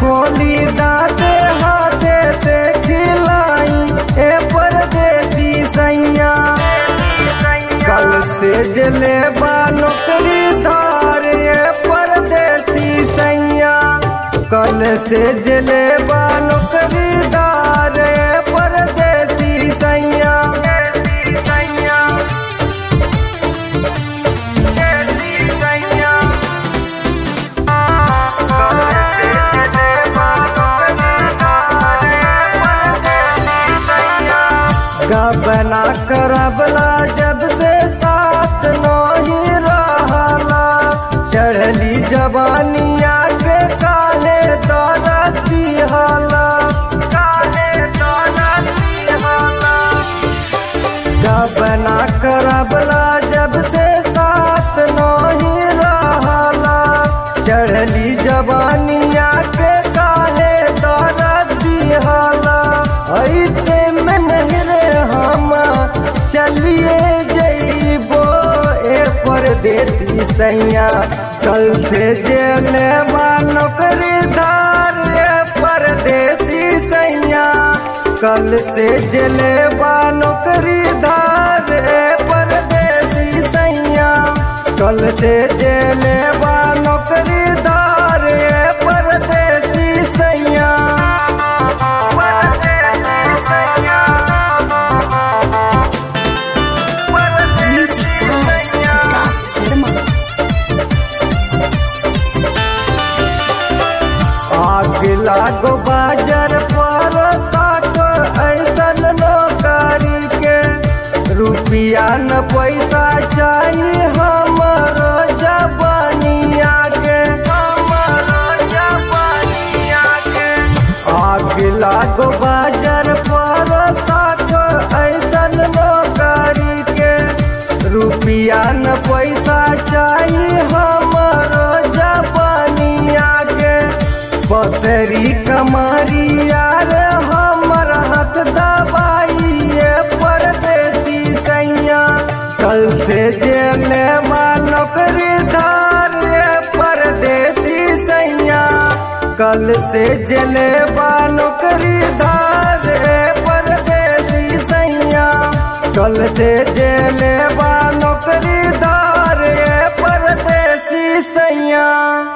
खोली दाते हाथे से खिलाई ए परदेसी सैया कल से जले बा नौकरी धार ए परदेसी सैया कल से जले बा नौकरी धार ए परदेसी सैया गबना करबला जब से साथ नहीं रहला चढ़ली जवानिया के काहे दरती हाला काहे दरती हाला गबना करबला जब से साथ नहीं रहला चढ़ली जवानिया के काहे दरती हाला ऐसे में नहीं रे हम चलिए जइबो ए परदेसी सैया कल से जेले बा नौकरी धार ए परदेसी सैया कल से जेले बा नौकरी धार ए परदेसी सैया कल से जेले बा नौकरी धार ए परदेसी सैया Music by Vikas Sharma. आग लागो बाजार पर साट ऐसन नौकरी के रुपया न पैसा चाहिए हमर जबानिया के हमर जबानिया के आग लागो बाजार पर साट ऐसन नौकरी के रुपया न पैसा चाहिए हमर जबानिया के बतरी कमारी यार हमर हाथ दबाइए परदेसी सैया कल से जेले नौकरी धार ए परदेसी सैया कल से जेले नौकरी धार ए परदेसी सैया कल से जेले नौकरी धार ए परदेसी सैया